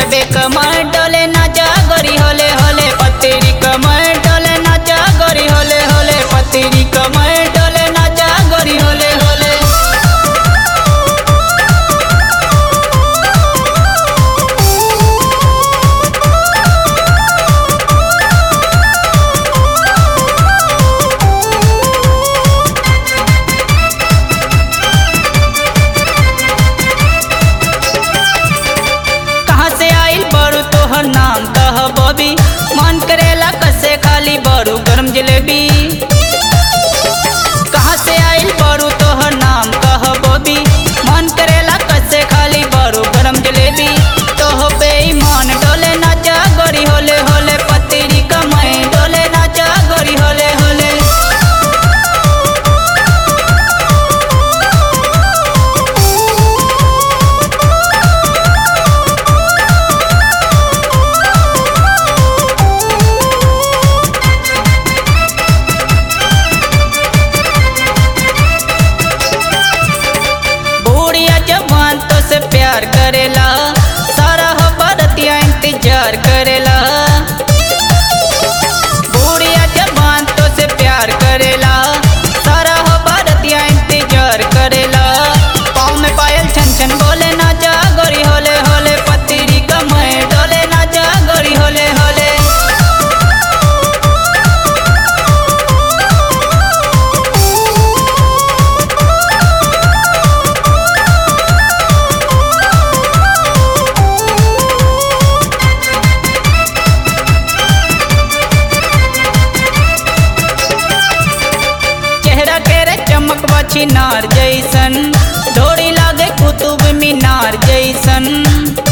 गजबे कमर डोले नाचा गोरी होले होले पतरी कमर डोले नाचा गोरी होले होले पतरी कमर डोले नाचा गोरी होले होले कहाँ से आइल बड़ू तोहर नाम कह बबी मन करेला कसे खाली बड़ू गरम जलेबी कहाँ से आइल बड़ू तोहर नाम कह बबी मन करेला कसे खाली बड़ू गरम जलेबी तोह बेईमान डोले नाचा गोरी होले होले पतरी कमई डोले नाचा गोरी होले होले बूढ़िया जवान तो से प्यार करेला सारा हो बरतिया इंतजार करेला बूढ़िया जवान तो से प्यार करेला सारा हो बरतिया इंतजार करेला पाँव में पायल छन छन बोले नाचा गोरी होले होले पतरी कमर डोले नाचा गोरी होले होले चेहरा के रे चमक बची नार जैसन डोरी लागे कुतुब मीनार जैसन